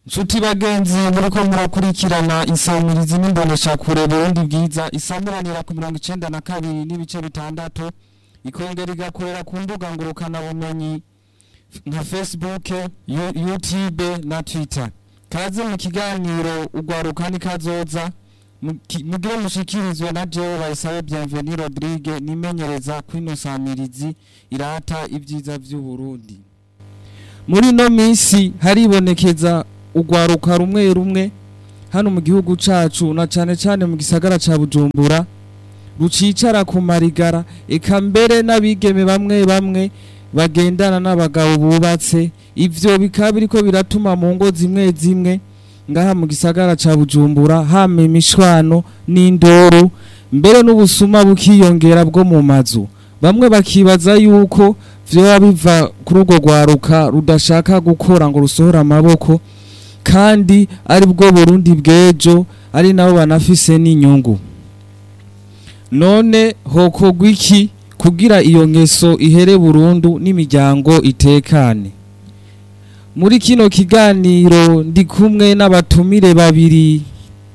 Nshuti bagenzi muriko murakurikirana insamirizi n'imboneshakure Burundi bwiza isamuranira ku mirongo icenda na kabiri n'ibice bitandatu ikongera igakorera ku mbuga ngurukana bumenyi nka Facebook, Yu- YouTube na Twitter. Kaze mu kiganiro ugwaruka ni kazoza muki- mugire mushikirizwe na jewe bayisabe Bienvenue Rodrigue nimenyereza kwino samirizi irata ivyiza vy'u Burundi. Muri no misi haribonekeza ugwaruka rumwe rumwe hano mu gihugu cacu na cane cane mu gisagara ca Bujumbura rucicara ku marigara eka mbere n'abigeme bamwe bamwe bagendana n'abagabo bubatse ivyo bikaba biriko biratuma mu ngo zimwe zimwe ngaha mu gisagara ca Bujumbura hama imishwano n'indoro mbere n'ubusuma bukiyongera bwo mu mazu bamwe bakibaza yuko vyoba biva kuri urwo rwaruka rudashaka gukora ngo rusohore amaboko kandi ari bwo Burundi bw'ejo ari nabo banafise n'inyungu none hokorwa iki kugira iyo ngeso ihere burundu n'imiryango itekane muri kino kiganiro ndi kumwe n'abatumire babiri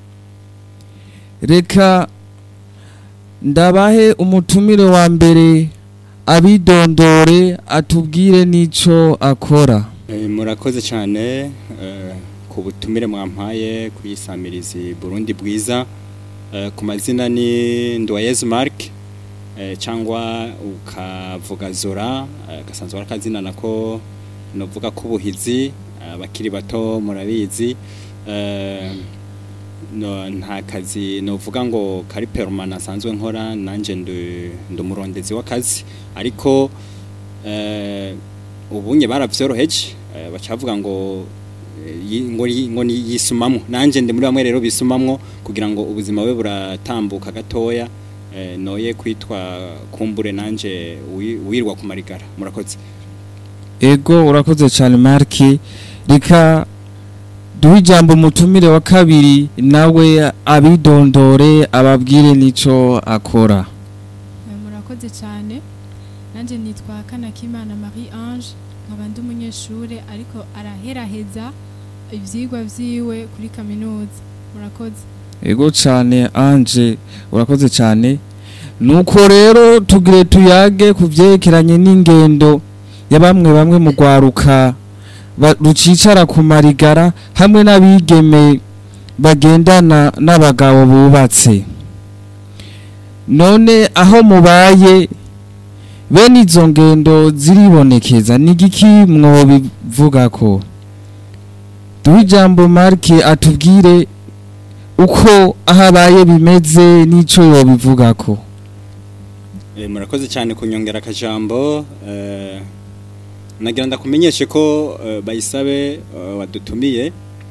reka ndabahe umutumire wa mbere abidondore atubwire n'ico akora Eh, murakoze cyane eh, ku butumire mwampaye kuyisamirizi Burundi bwiza Eh, ku mazina ni Ndoyez Mark eh, cyangwa ukavuga Zora eh, gasanzwe ari akazina nako novuga ko ubuhizi abakiri bato murabizi Eh, no, nta kazi novuga ngo kari permanent asanzwe nkora nanje ndi ndi umurondezi w'akazi ariko eh, ubunye baravyoroheje eh, bacavuga ngo eh, yi- ngo yi- ngo ni- yisumamwo nanje ndi muri bamwe rero bisumamwo kugira ngo ubuzima bwe buratambuka gatoya eh, noye kwitwa kumbure nanje wi- wirwa ku marigara murakoze ego urakoze cyane marki reka duhe ijambo umutumire wa kabiri nawe abidondore ababwire n'ico akora Eh, murakoze cyane nanjye nitwa kanakimana marie ange nkaba ndi umunyeshuri ariko araheraheza ibyigwa byiwe kuri kaminuza murakoze ego cyane anje urakoze cyane nuko rero tugire tuyage ku byerekeranye n'ingendo ya bamwe bamwe mu rwaruka ba- rucicara ku marigara hamwe n'abigeme bagendana n'abagabo bubatse none aho mubaye bene izo ngendo ziribonekeza ni igiki mwobivuga ko duhe ijambo marike atubwire uko aho abaye bimeze n'icyo yobivuga ko Eh, murakoze cyane kunyongera akajambo eh, nagira ndakumenyeshe ko eh, bayisabe eh, wadutumiye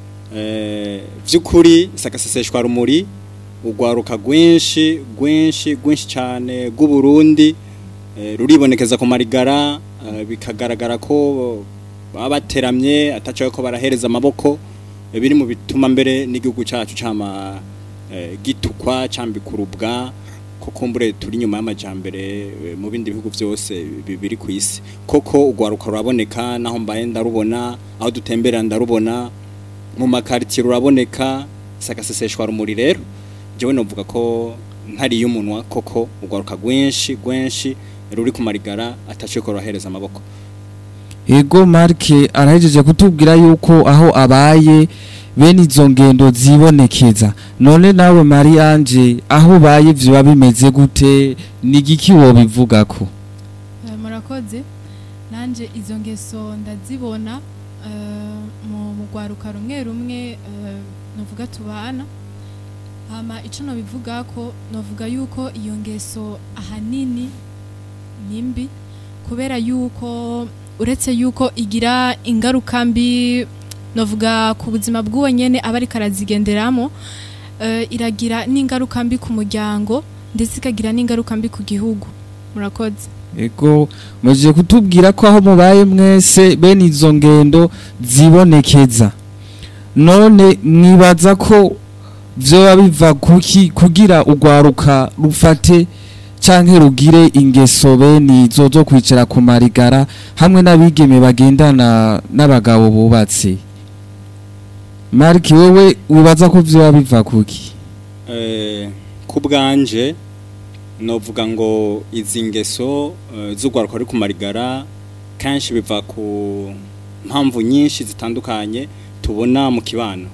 eh, vy'ukuri sakaseseshwa rumuri urwaruka rwinshi rwinshi rwinshi cyane rw'uburundi eh, ruribonekeza ku marigara eh, bikagaragara ko baba bateramye atacaye ko barahereza amaboko eh, biri mu bituma mbere n'igihugu cyacu cama eh, gitukwa cambikurubwa ko kumbure turi nyuma y'amajambere eh, mu bindi bihugu byose bi- biri ku isi koko urwaruka ruraboneka naho mbaye ndarubona aho dutembera ndarubona mu makaritiye ruraboneka sakaseseshwa rumuri rero jewe novuga ko ntari y'umunwa koko urwaruka rwinshi rwinshi ruri ku marigara ataciye ko rurahereza amaboko ego marike arahejeje kutubwira yuko aho abaye bene izo ngendo zibonekeza none nawe mari anje aho ubaye biba bimeze gute ni igiki wobivuga ko Eh, murakoze nanjye izo ngeso ndazibona eh, mu mu rwaruka rumwe rumwe eh, navuga tubana hama icyo nabivuga ko navuga yuko iyo ngeso ahanini ni mbi kubera yuko uretse yuko igira ingaruka mbi navuga ku buzima bw'uwo nyene aba ariko arazigenderamo eh, iragira n'ingaruka mbi ku muryango ndetse ikagira n'ingaruka mbi ku gihugu murakoze ego mujye kutubwira ko aho mubaye mwese bene izo ngendo zibonekeza none mwibaza ko vyoba biva kuki kugira urwaruka rufate canke rugire ingeso bene izo zo kwicara ku marigara hamwe n'abigeme bagendana n'abagabo bubatse mariki wowe wibaza ko vyoba biva kuki Eh, ku bwanje novuga ngo izi ngeso eh, z'urwaruka ruri ku marigara kenshi biva ku mpamvu nyinshi zitandukanye tubona mu kibano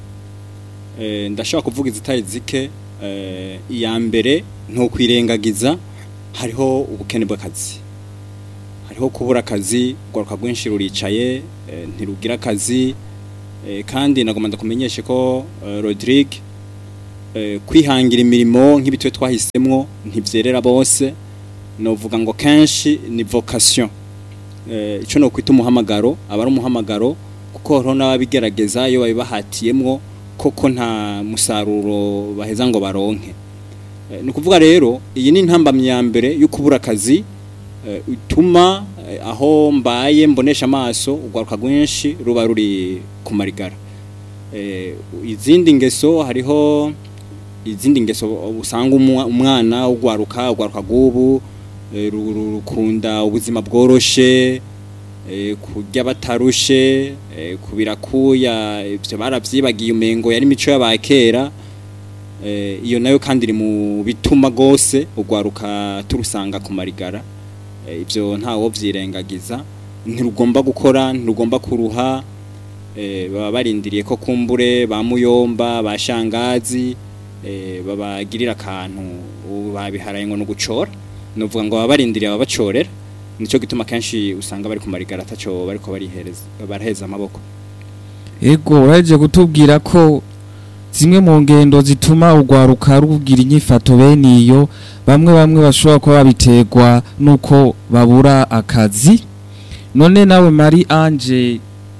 Eh, ndashobora kuvuga izitari zike eh, iya mbere ntukwirengagiza hariho ubukene bw'akazi hariho kubura akazi urwaruka rwinshi ruricaye eh, ntirugira akazi eh, kandi nagomba ndakumenyeshe ko eh, Rodrigue eh, kwihangira imirimo nk'ibitwe twahisemwo ntivyerera bose novuga ngo kenshi ni vocation eh, ico no kwita umuhamagaro aba ari umuhamagaro kuko hariho n'ababigerageza iyo babibahatiyemwo koko nta musaruro baheza ngo baronke eh, ni ukuvuga rero iyi ni intambamyi ya mbere yo kubura akazi eh, ituma eh, aho mbaye mbonesha amaso urwaruka rwinshi ruba ruri ku marigara eh, izindi ngeso hariho izindi ngeso usanga umwa- umwana ugwaruka ugwaruka gubu eh, ru- ru- rukunda ubuzima bworoshe eh, kurya batarushe eh, kubira kuya ivyo baravyibagiye umengo yari mico y'abakera eh, iyo nayo kandi iri mu bituma gose ugwaruka turusanga ku marigara eh, ivyo ntawo vyirengagiza ntirugomba gukora ntirugomba kuruha eh, baba barindiriye ko kumbure ba muyomba ba shangazi eh, babagirira akantu ubu babiharaye ngo nugucora nuvuga ngo baba barindiriye ababacorera nico gituma kenshi usanga bari ku marigara ataco bariko barihereza baraheza amaboko ego uraje kutubwira ko zimwe mu ngendo zituma urwaruka rugira inyifato bene iyo bamwe bamwe bashobora kuba babiterwa nuko babura akazi none nawe Marie Ange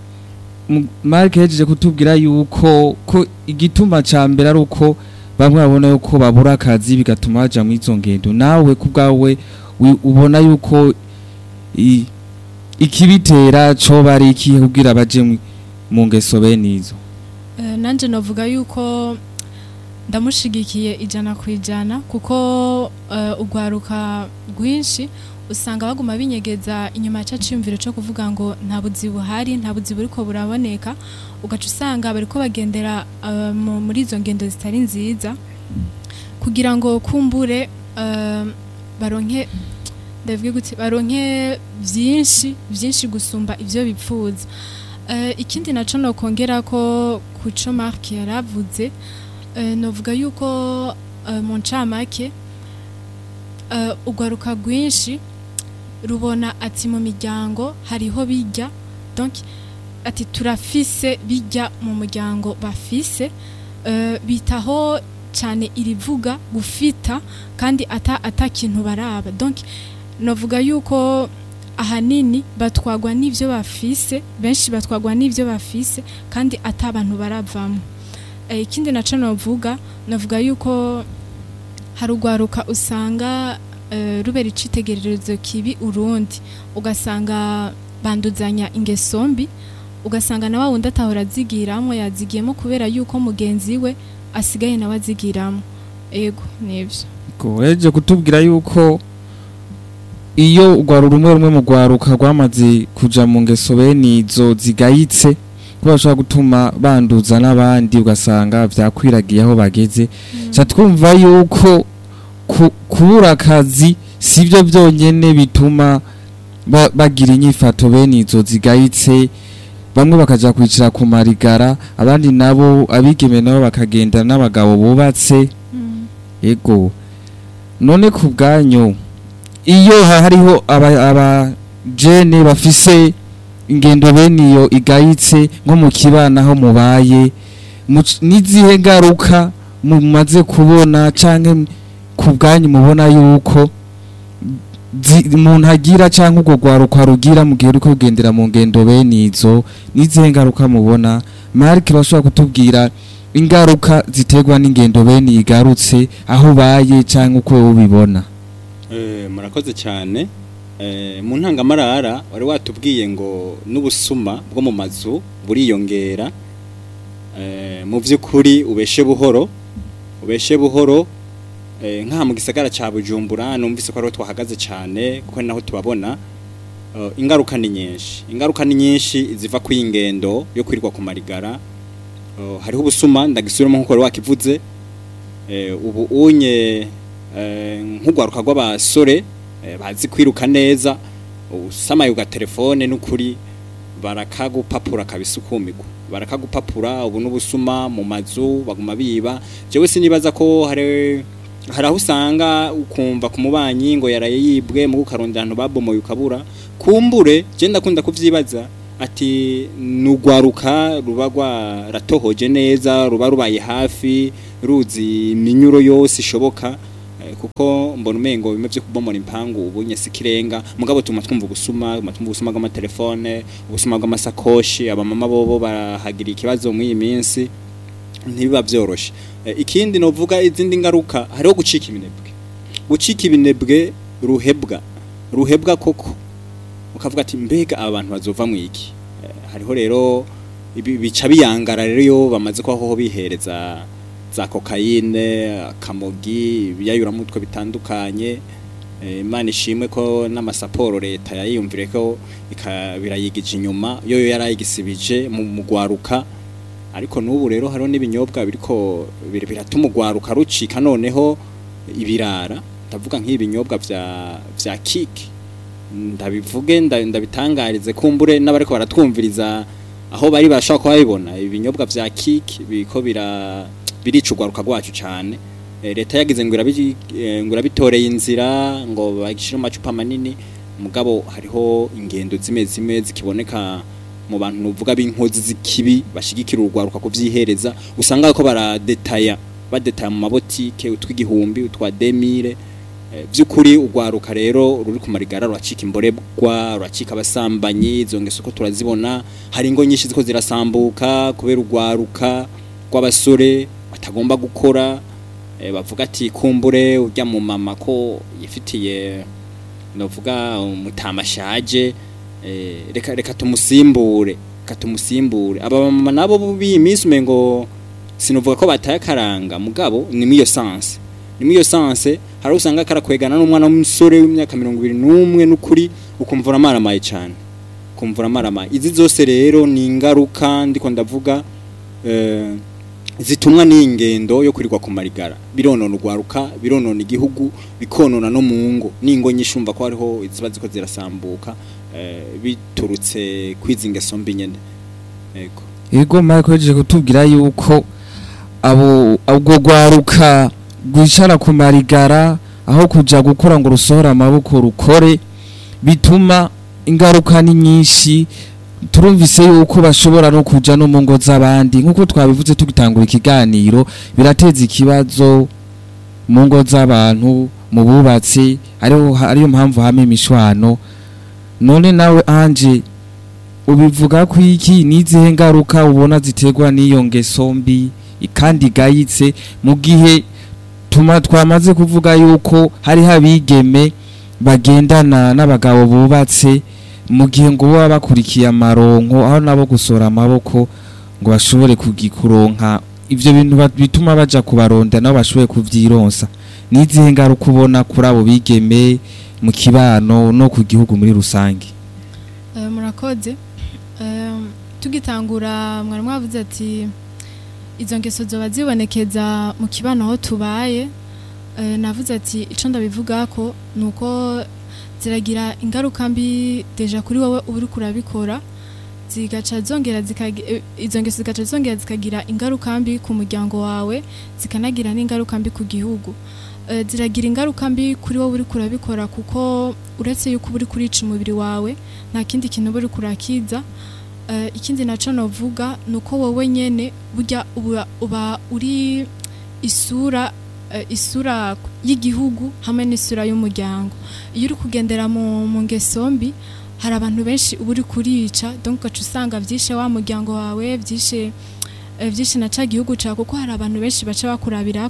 mu- Mark yajeje kutubwira yuko ko igituma ca mbere ari uko bamwe babona yuko babura akazi bigatuma baja mu izo ngendo nawe kubwawe wi- ubona yuko i- ikibitera co bari ikihe kugira baje mu- mu ngeso bene izo Eh, nanje novuga yuko ndamushigikiye ijana ku ijana kuko eh, urwaruka rwinshi usanga baguma binyegeza inyuma ya ciyumviro cyo kuvuga ngo nta buzi buhari nta buzi buriko buraboneka ugaca usanga bariko bagendera eh, mu- muri izo ngendo zitari nziza kugira ngo kumbure eh, baronke ndavuge gute baronke vyinshi vyinshi gusumba ivyo bipfuza Eh, ikindi naco nokongera ko kuco Mark yaravuze eh, novuga yuko eh, mu ncamake eh, urwaruka rwinshi rubona ati mu miryango hariho bijya donc ati turafise bijya mu muryango bafise eh, bitaho cyane irivuga gufita kandi ata ata kintu baraba donc novuga yuko ahanini batwagwa n'ivyo bafise benshi batwagwa n'ivyo bafise kandi ata abantu baravamo Eh, ikindi naco novuga novuga yuko hari urwaruka usanga eh, rubera icitegererezo kibi urundi ugasanga banduzanya ingeso mbi ugasanga na wa wundi atahora azigiramo yazigiyemo kubera yuko mugenzi we asigaye nawe azigiramo ego nivyo Ko yaje kutubwira yuko iyo urwaro rumwe rumwe mu rwaruka rwamaze kuja mu ngeso bene izo zigayitse ko bashobora gutuma banduza n'abandi ugasanga vyakwiragiye aho bageze ca twumva yuko ku- kubura akazi sivyo vyonyene bituma ba- bagira inyifato bene izo zigayitse bamwe bakaja kwicara ku marigara abandi nabo abigeme nabo bakagenda n'abagabo bubatse Mm. ego none ku bwanyu iyo ha- hariho aba- abajene bafise ingendo bene iyo igayitse nko mu kibana aho mubaye muc- n'izihe ngaruka mumaze kubona canke ku bwanyu mubona yuko zi- umuntu agira canke urwo rwaruka rugira mu gihe uriko rugendera mu ngendo bene izo n'izihe ngaruka mubona marike bashobora kutubwira ingaruka ziterwa n'ingendo bene igarutse aho ubaye canke uko wowe ubibona Eh, murakoze cyane Eh, mu ntangamarara wari watubwiye ngo n'ubusuma bwo mu mazu buriyongera Eh, mu by'ukuri ubeshe buhoro ubeshe buhoro eh, nk'aha mu gisagara cya bujumbura numvise ko ariho twahagaze cyane kuko ni naho tubabona Eh, ingaruka ni nyinshi ingaruka ni nyinshi ziva ku ingendo yo kwirirwa ku marigara oh, hariho ubusuma ndagisubiramo nkuko wari wakivuze eh, ubu unye eh, nk'ugwaruka rw'abasore eh, bazi kwiruka neza usamaye uga telefone n'ukuri barakagupapura kabisukumirwa barakagupapura ubu n'ubusuma mu mazu baguma biba jewe sinibaza ko hari hari aho usanga ukumva ku mubanyi ngo yaraye yibwe mu gukarondera abantu babomoye ukabura kumbure je ndakunda kuvyibaza ati nugwaruka ruba rwaratohoje neza ruba rubaye hafi ruzi iminyuro yose ishoboka eh, kuko mbona umengo bimwe vyo kubomora impangu ubu nyese kirenga mugabo tuma twumva ubusuma tuma twumva ubusuma bw'amatelefone ubusuma bw'amasakoshi abamama bobo barahagira ikibazo muri iyi minsi ntibiba byoroshe Eh, ikindi novuga izindi ngaruka hariho gucika ibinebwe gucika ibinebwe ruhebwa ruhebwa koko ukavuga ati mbega aba bantu bazova mu iki Eh, hariho rero ibi- bica biyangara rero iyo bamaze kwaho bihereza za kokayine akamogi ibiyayuramutwe bitandukanye Eh, imana ishimwe ko n'amasaporo leta yayiyumvire ko ika- birayigije inyuma yo yo yarayigisibije mu mugwaruka ariko n'ubu rero hariho n'ibinyobwa biriko bir- biratuma ugwaruka rucika noneho ibirara ndavuga nk'ibinyobwa vya vya kiki ndabivuge nda- ndabitangarize kumbure n'abariko baratwumviriza aho bari bashaka kuba babibona ibinyobwa vya kiki biko bira birica ugwaruka rwacu cyane Eh, leta yagize ngo irabi- eh, ngo irabitoreye inzira ngo bagishire mu macupa manini mugabo hariho ingendo zimwe zimwe zikiboneka mu bantu nuvuga b'inkozi z'ikibi bashigikira urugwaruka kuvyihereza usanga ko baradetaya badetaya mu mabotike utw'igihumbi utwa demire Eh, vy'ukuri urwaruka rero ruri ku marigara ruracika imborebwa ruracika abasambanyi izo ngeso ko turazibona hari ingo nyinshi ziko zirasambuka kubera urwaruka rw'abasore batagomba gukora eh, bavuga ati kumbure urya mu mama ko yifitiye novuga umutamashaje eh, reka reka tumusimbure reka tumusimbure aba mama nabo b'iyi minsi umengo sinovuga ko bataye akaranga mugabo ni muri iyo sanse ni muri iyo sanse hari usanga karakwegana n'umwana w'umusore w'imyaka mirongo ibiri n'umwe n'ukuri ukumva uramaramaye cyane ukumva uramaramaye izi zose rero ni ingaruka ndiko ndavuga eh, zitumwa n'ingendo yo kurirwa ku marigara bironona urwaruka bironona igihugu bikonona no mu ngo n'ingo nyinshi umva ko hariho iziba ziko zirasambuka eh, biturutse kwizi ngeso mbi nyene yego Ego Marco yaje kutubwira yuko abo ubwo gwaruka gwicara ku marigara aho kuja gukora ngo rusohora amaboko rukore bituma ingaruka ni nyinshi turumvise yuko bashobora no kuja no mu ngo z'abandi nk'uko twabivuze tugitangura ikiganiro birateza ikibazo mu ngo z'abantu mu bubatsi ariho ariyo mpamvu hame imishwano none nawe anje ubivuga ko iki n'izihe ngaruka ubona ziterwa n'iyo ngeso mbi kandi igayitse mu gihe tuma twamaze kuvuga yuko hariho abigeme bagendana n'abagabo bubatse mu gihe ngo baba bakurikiye amaronko aho nabo gusora amaboko ngo bashobore kugikuronka ivyo bintu ba- bituma baja kubaronda nabo bashobore kuvyironsa n'izihe ngaruka ubona kuri abo bigeme mu kibano no ku gihugu muri rusange Eh, murakoze Eh, tugitangura mwari mwavuze ati izo ngeso zoba zibonekeza mu kibano aho tubaye Eh, navuze ati ico ndabivuga ko nuko ziragira ingaruka mbi deja kuri wowe uba uriko urabikora zigaca zongera zikagi- eh, izo ngeso zigaca zongera zikagira ingaruka mbi ku muryango wawe zikanagira n'ingaruka mbi ku gihugu Eh, ziragira ingaruka mbi kuri wowe uriko urabikora kuko uretse yuko uba uriko urica umubiri wawe nta kindi kintu uba uriko urakiza Eh, ikindi naco novuga ni uko wowe nyene burya uba, uba uri isura eh, isura y'igihugu hamwe n'isura y'umuryango iyo uri kugendera mu, mu ngeso mbi hari abantu benshi uba uri kurica donc ugaca usanga vyishe wa muryango wawe vyishe eh, vyinshi na ca gihugu cawe kuko hari abantu benshi baca bakurabira